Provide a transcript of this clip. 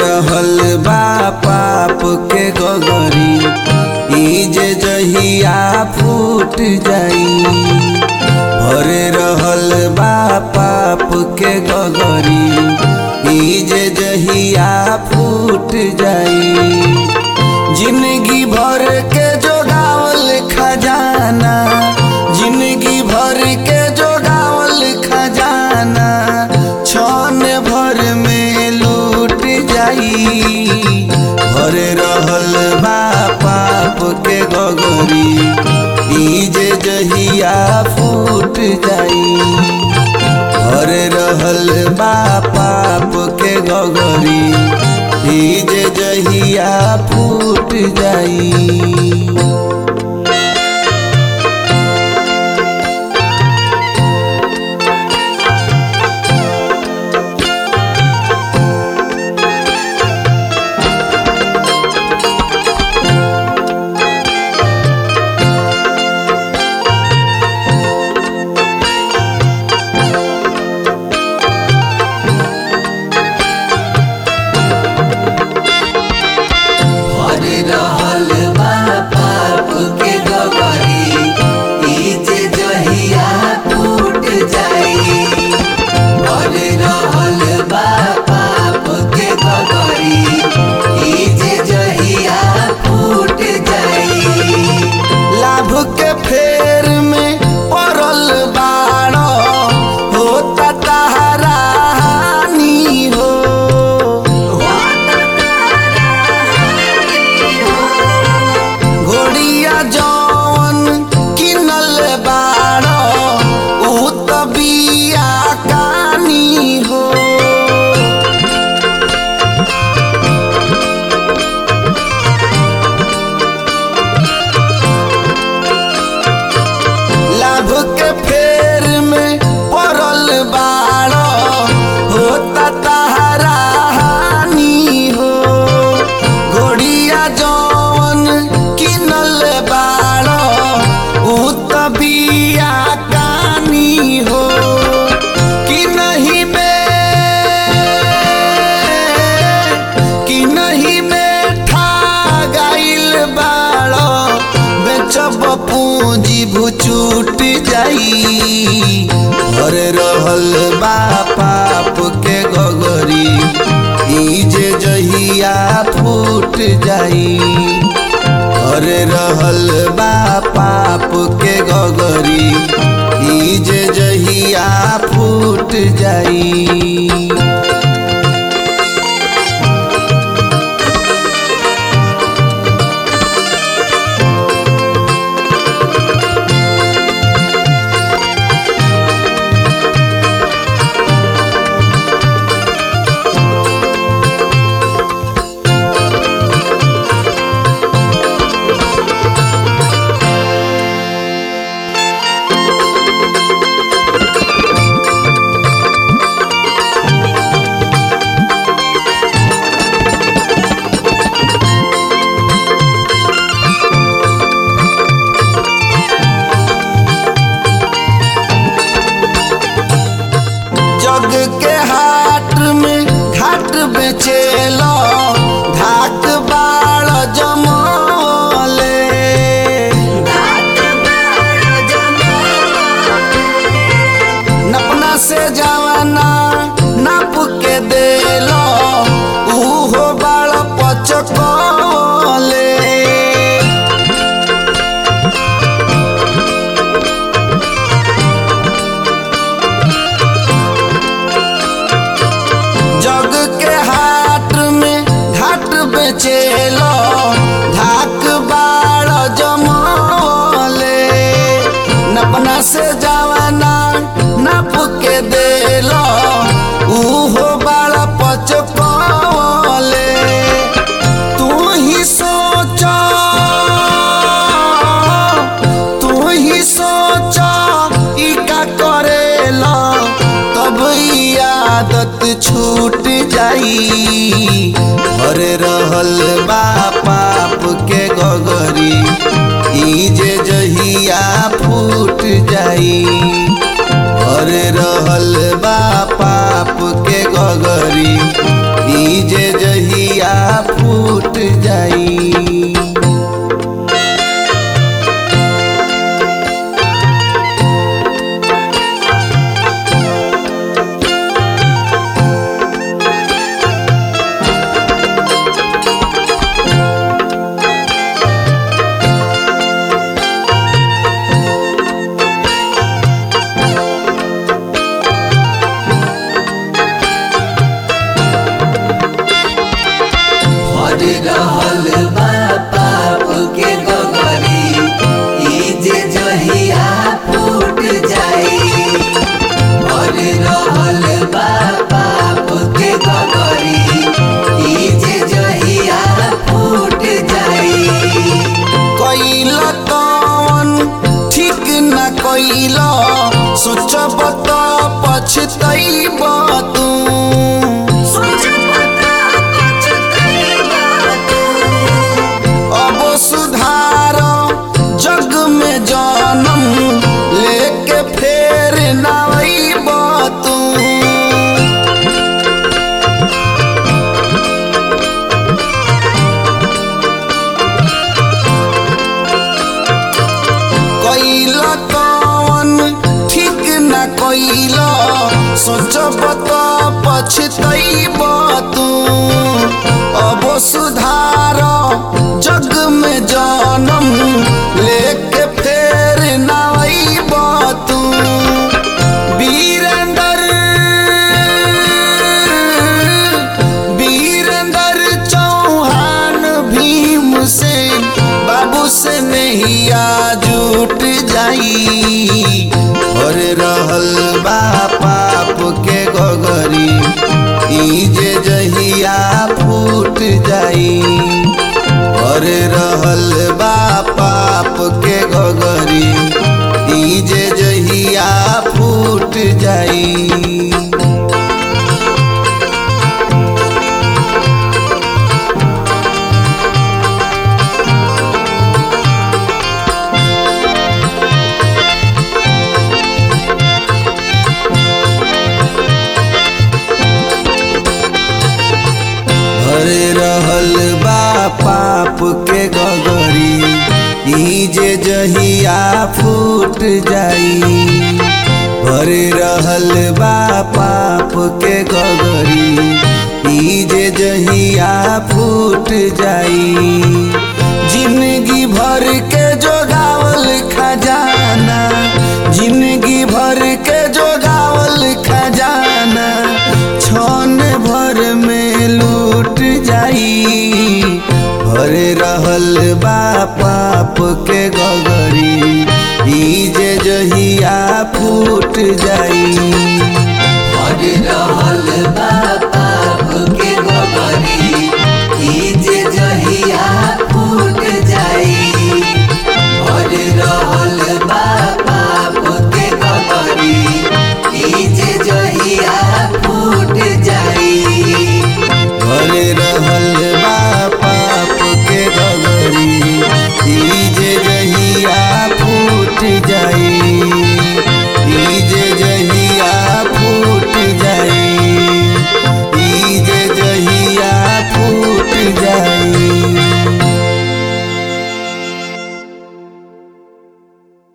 रहल बा पाप के गगरी ई जे जहिया फूट जाई भरे रहल बा पाप के गगरी ई जे जहिया फूट जाई जिंदगी भर के जोगावल खजाना जिंदगी भर के जोगावल खजाना छन भर में लूट जाई भर रहल बा पाप के गगरी ई जे जहिया फूट जाई भर रहल बा पाप के गगरी ई जे जहिया फूट जाई भर रहल बा पाप के गगरी ई जे जहिया फूट जाई भर रहल बा पाप के गगरी ई जे जहिया फूट जाई लाभ के फेर में पड़ल बाड़ होता तहरा हानि हो घोड़िया जौन किनल बाड़ ऊ त बिया कानी हो लाभ के फेर में पड़ल बाड़ होता तहरा हानि हो घोड़िया जौन किनल बाड़ ऊ त बिया कानी हो कि नहीं में कि नहीं में ठा गाइल बाड़ बेचब पूंजी भुचूट जाई भर रहल बा पाप के गगरी ई जे जहिया फूट जाई भर रहल बा पाप के गगरी ई जे जहिया फूट जाई जग के हाट में घाट बेचेलो धाक बाड़ जमले नपना से जवाना नाप के देलो उहो बाड़ पचकले जग के हाट में घाट बेचेलो धाक बाड़ जमले नपना से जवाना नाप के देलो उहो बाड़ पचकले तू ही सोच तू ही सोच ई का करेला तब ई आदत छूट जाई भर रहल बा पाप के गगरी ई जे जहिया फूट जाई भर रहल बा पाप के गगरी ई जे जहिया जाई भर रहल बा पाप के गगरी ई जे जहिया फूट जाई भर रहल बा पाप के गगरी ई जे जहिया फूट जाई कैला कौन ठीक न कैला सोचब त पछतैब तू अब सुधार जग में जनम लेके फेर नईब तू कैला कौन ठीक न कैला सोचब त पछतैब तू अब सुधार जग में जनम लेके फेर नईब तू वीरेंद्र वीरेंद्र चौहान भीम से बाबू से नैया जुट जाई और रहल बा पाप के गगरी ई जे जहिया फूट जाई और रहल बा पाप के गगरी ई जे जहिया फूट जाई भर रहल बा पाप के गगरी ई जे जहिया फूट जाई भर रहल बा पाप के गगरी ई जे जहिया फूट जाई जिंदगी भर के जोगावल खजाना जिंदगी भर के जोगावल खजाना छन भर में लूट जाई भर रहल बा पाप के गगरी ई जे जहिया फूट जाई भर रहल बा